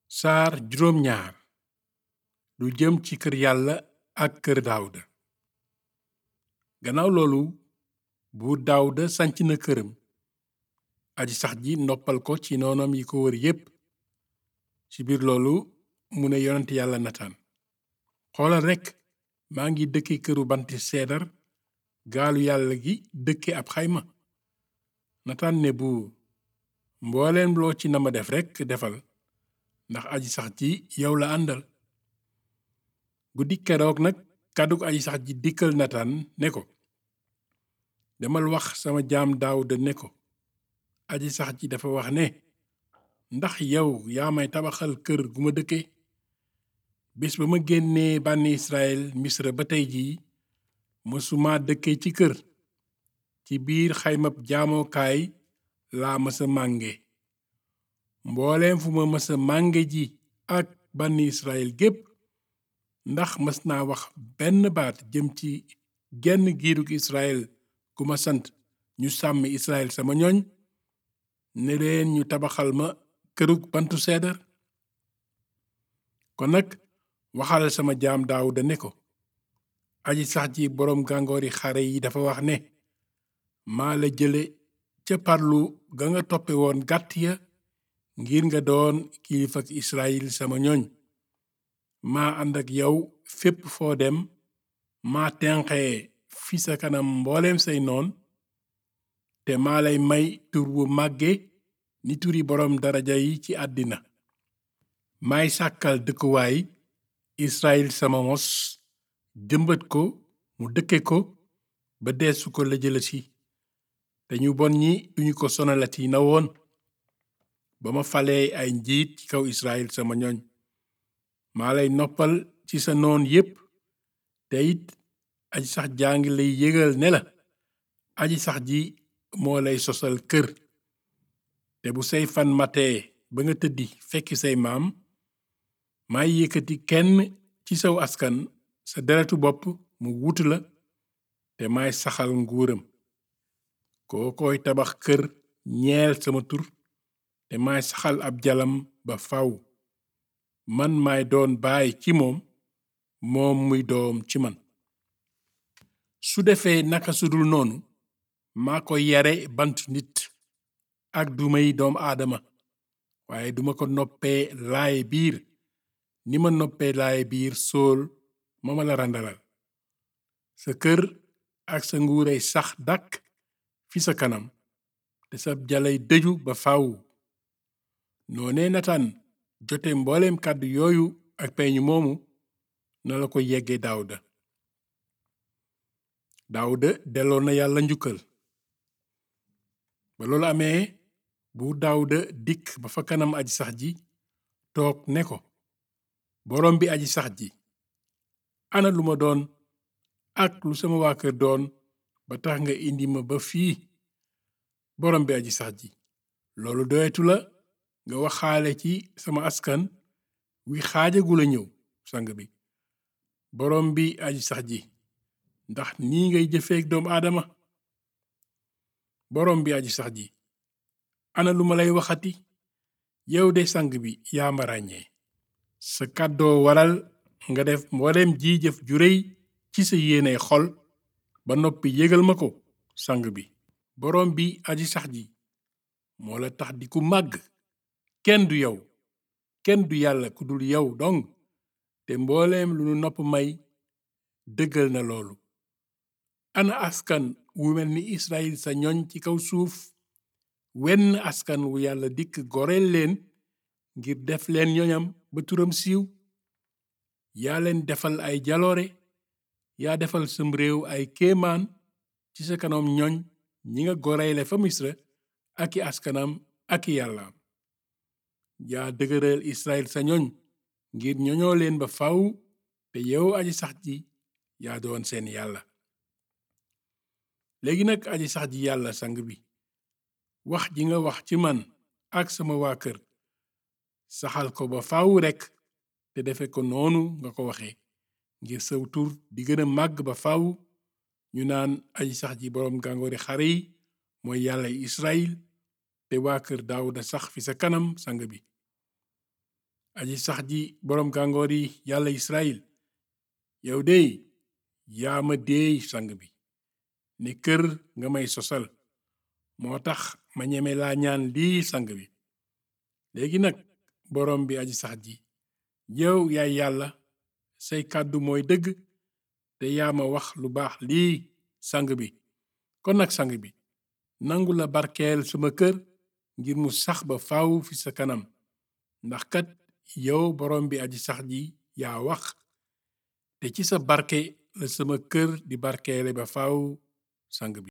saar juróom ñaar lu jëm ci kër yàlla ak kër daawuda gannaaw loolu buur daawuda sanc na këram aji sax ji noppal ko ci noonam yi ko wër yépp ci biir loolu mu ne yonent yàlla nataan xoolal rekk maa ngi dëkke këru banti seedar gaalu yàlla gi dëkke ab xayma nataan ne buur mbooleem loo ci nama def rekk defal ndax aji sax ji yow la àndal guddi keroog nag kàddug aji sax ji dikkal nataan ne ko demal wax sama jaam daawuda ne ko aji sax ji dafa wax ne ndax yow yaa may tabaxal kër gu ma dëkke bés ba ma génnee bànni israel misra ba tey jii mësuma dëkke ci kër ci biir xaymab jaamookaay laa mësa mànge mbooleem fu ma mësa mànge ji ak bànni israel gépp ndax mës naa wax benn baat jëm ci genn giirug israel gu ma sant ñu sàmmi israel sama ñooñ ne leen ñu tabaxal ma kërug bantu seedar kon nag waxal sama jaam daawuda ne ko aji sax ji boroom gàngoori xare yi dafa wax ne maa la jële ca parlu ga nga toppe woon gàtt ya ngir nga doon kilifak israel sama ñooñ maa ànd ak yow fépp foo dem maa tenqee fi sa kanam mbooleem say noon te maa lay may tur wu màgge ni turi boroom daraja yi ci àddina maay sàkkal dëkkuwaay israel sama mos jëmbat ko mu dëkke ko ba deesu ko la jëlati te ñu bon ñi duñu ko sonalati na woon ba ma falee ay njiit ci kaw israel sama ñooñ maa lay noppal ci sa noon yépp te it aji sax jaa ngi lay yëgal ne la aji sax ji moo lay sosal kër te bu say fan matee ba nga tëddi fekki say maam may yëkkati kenn ci saw askan sa deretu bopp mu wutu la te may saxal nguuram koo koy tabax kër ñeel sama tur te may saxal ab jalam ba faw man may doon baay ci moom moom muy doom ci man su defee naka sudul noonu maa ko yare bant nit ak dumay doom aadama waaye duma ko noppee laaye biir ni ma noppee laaye biir sool ma ma la randalal sa kër ak sa nguuray sax dàkk fi sa kanam te sa jalay dëju ba faw noonee nataan jote mbooleem kàddu yooyu ak peñu moomu na la ko yegge daawuda daawuda delloo na yàlla njukkal ba loolu amee buur daawuda dikk ba fa kanam aji sax ji toog ne ko boroom bi aji sax ji ana lu ma doon ak lu sama waa kër doon ba tax nga indi ma ba fii boroom bi aji sax ji loolu doyetu la nga waxaale ci sama askan wi xaajagula ñëw sang bi boroom bi aji sax ji ndax nii ngay jëfeek doomu aadama boroom bi aji sax ji ana lu ma lay waxati yow de sang bi yaa ma ràññee sa kàddoo waral nga def mbooleem ji jëf ju réy ci sa yéene xol ba noppi yégal ma ko sang bi boroom bi aji sax ji moo la tax di ku màgg kenn du yow kenn du yàlla ku dul yow dong te mbooleem lu nu nopp may dëggal na loolu ana askan wu mel ni israel sa ñoñ ci kaw suuf wenn askan wu yàlla dikk goreel leen ngir def leen ñoñam ba turam siiw yaa leen defal ay jaloore yaa defal sam réew ay kéemaan ci sa kanam ñoñ ñi nga goreyle fa misra ak i askanam ak i yàllaam yaa dëgëral israel sa ñoñ ngir ñoñoo leen ba faw te yow aji sax ji yaa doon seen yàlla léegi nag aji sax ji yàlla sang bi wax ji nga wax ci man ak sama waa kër saxal ko ba faw rekk te defe ko noonu nga ko waxe ngir saw tur di gën a màgg ba faw ñu naan aji sax ji boroom gàngoori xare yi mooy yàlla israel te waa kër daawuda sax fi sa kanam sang bi aji sax ji boroom gàngoor yi yàlla Israyil yow dey yaa ma deey sang bi ni kër nga may sosal moo tax ma ñeme laa ñaan lii sang bi léegi nag boroom bi aji sax ji yow yaay yàlla say kàddu mooy dëgg te yaa ma wax lu baax lii sang bi kon nag sang bi nangu la barkeel sama kër ngir mu sax ba faaw fi sa kanam ndax kat yow boroom bi aji sax ji yaa wax te ci sa barke la sama kër di barkeele ba faaw sang bi